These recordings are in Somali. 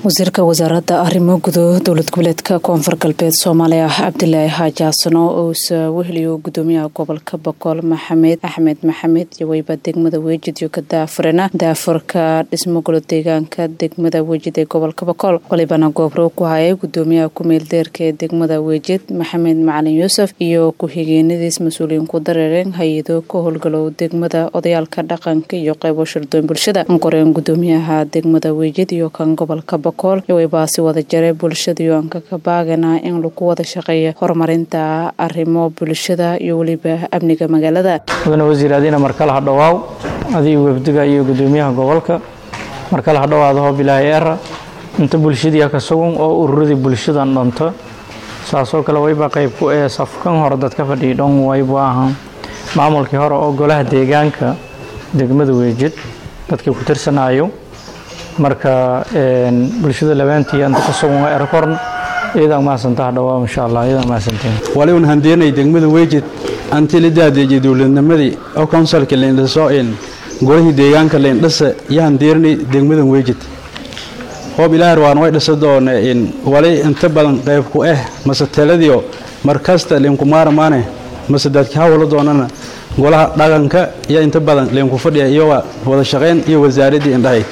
wasiirka wasaaradda arrimo gudo dowlad goboleedka koonfur galbeed soomaaliya cabdilaahi xaaji xasano ousa weheliyo gudoomiyaha gobolka boqol maxamed axmed maxamed iyo weyba degmada weejid iyo ka daafurena daafurka dhismo golo deegaanka degmada weejid ee gobolka boqol walibana goobrow ku hayay gudoomiyaha ku-meel deerka ee degmada weejid maxamed macalin yuusuf iyo ku-xigeenadiis mas-uuliyiin ku dareereen hay-ado ka howlgalow degmada odayaalka dhaqanka iyo qeybo shirdoon bulshada qoreen gudoomiyaha degmada weejid iyo kan gobolka boqol iwaybaasi wada jare bulshadiyo anka ka baagana in lagu wada shaqeeyo horumarinta arrimo bulshada iyo weliba amniga magaalada mudane wasiir adiina markale ha dhowaaw adiga webdiga iyo gudoomiyaha gobolka markale ha dhowaada hoo bilaahi era inta bulshadii ka sugan oo ururadii bulshadan dhanto saasoo kale wayba qayb ku ee safkan hore dadka fadhiya dhan waybu ahaan maamulkii hore oo golaha deegaanka degmada weejid dadkii ku tirsanayo marka bulshada labaantii anta ka sugan waa erakorn iyadaa mahadsantaa dhawaa insha allah iyadaa mahadsantiin wali un handeenay degmada weejid anti la daadeejiyay dowladnimadii oo konsalka leindhaso in golihii deegaanka leindhasa iyo handeerinay degmada weejid hoob ilaahar waan way dhisa doone in wali inta badan qayb ku ah mase taladiyo markasta leenkumaaramaane mase dadka hawla doonana golaha dhaqanka iyo inta badan leenku fadhiya iyo wada shaqayn iyo wasaaraddii indhahayd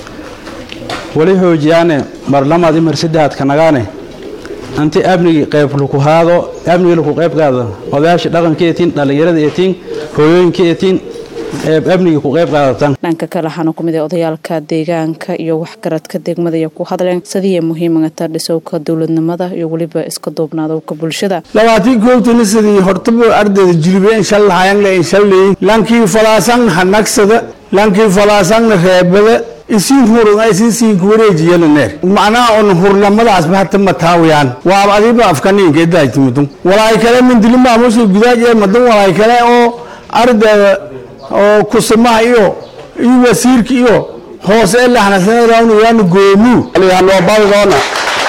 wali xoojiyaane marlamaad imar saddexaad ka nagaane anti amnigii qayb laku haado amnigii laku qayb qaado odayaasha dhaqanka eetiin dhallinyarada eetiin hooyooyinka eetiin amnigii ku qayb qaadatan dhanka kale waxaana ku mid ah odayaalka deegaanka iyo waxgaradka degmada iyo ku hadleen sidii muhiimagata dhisowka dowladnimada iyo weliba iska duubnaadowka bulshada labaatii goobtani sidii hortaba ardayda jilibe inshallahayangle inshalleey lankii falaasan hanagsada lankii falaasanna reebada isiin hurun isin siin kuwareejiyana neer macnaha on hurnamadaas bahata mataawiyaan waa adiba afkaniinka idaajtimudun walaay kale mindili maamuska gudaaj ee madan walaay kale oo ardayda oo kusimaha iyo iyo wasiirka iyo hoose ee laxnasanayaan waana goomuu walihanoobadoona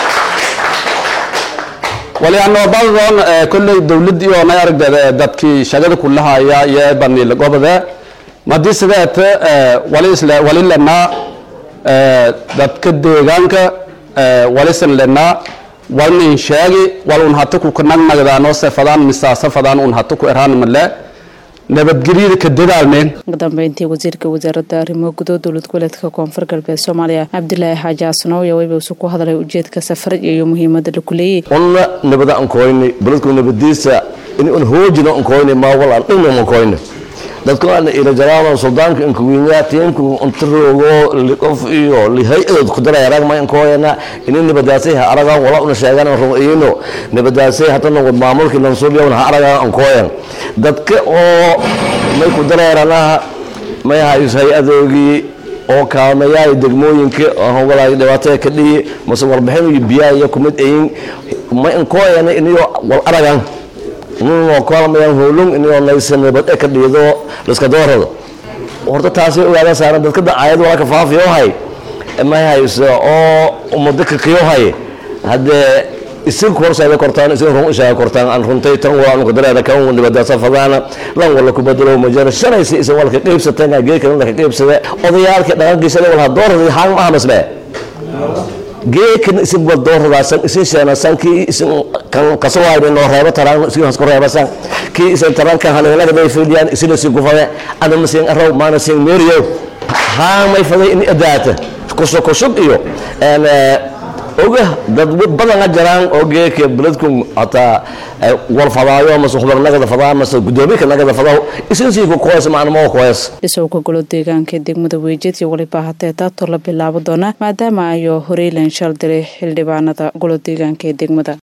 walihanoobadoona kolley dowladda iyo nay aragdeeda dadkii shaqada kulahaya iyo baniil gobode madii sideete wali lenaa dadka deegaanka walisan lenaa walnin sheegi wal un hata ku nagnagdaano sefadaan misaasafadaan un hata ku eraan male nabadgelyada ka dadaalmeen ugu dambeyntii wasiirka wasaaradda arrimo gudo dowlad goboleedka koonfur galbeed soomaaliya cabdilaahi xaaji xasanow iyo wayba isu ku hadlay ujeedka safarad iyo muhiimada la kuleeyey unna nabada ankoyni baladku nabadiisa in un hoojina ankoyni maawal aan dhigna ankoyni dadku aan ila jaraano suldaanka in kuwiinyaa tiimku untaroogo liqof iyo lihay-adood ku daray arag ma ankoyana ini nabadaasay ha aragaan wala una sheegaan rumayno nabadaasay hatana wad maamulkii lansuubiya ha aragaan ankoyan dadka oo may ku dareeranaha may hayus hay-adoogii oo kaalmayaay degmooyinka hogolaay dhibaatada ka dhihi mase warbixin iyo biyaha iyo kumid ayin may ankoyana iniyo wal aragaan inuu kaalmayaan hoolung inuu naysan nabad ka dhiido liska doorado horta taasi ogaada saaran dadka dacaayad wala ka faafiyo hay ma hayso oo umada ka qiyo hay hadee isin korsaada kortaan isin run ishaa kortaan aan runtay tan waa anu dareera kan uu nabada safadana lan wala ku bedelo ma jira shanaysi isin wala ka qeybsateen geekan la ka qeybsada odayaalka dhaqankiisa wala doorada haan ma hamasbe geekan isin wal dooradasan isin sheenasan kii isin kan kasoo hayden oo reebo taraan isin hasku reebasan kii isin taraan kan haleelada bay fiidiyaan isin isin ku fade ana masin araw maana sin meeriyo haa may faday in adaata kusoo kusub iyo een oga dad badan jiraan oo geeka beledku hataa wal fadaayo mase xubnagada fadaa mase gudoomiye nagada fadaa isin sii ku qoys macna ma qoys dhisowka golo deegaanka ee degmada weejid iyo waliba hatee daato la bilaabo doona maadaama ayo horeylan shal diray xildhibaanada golo deegaanka ee degmada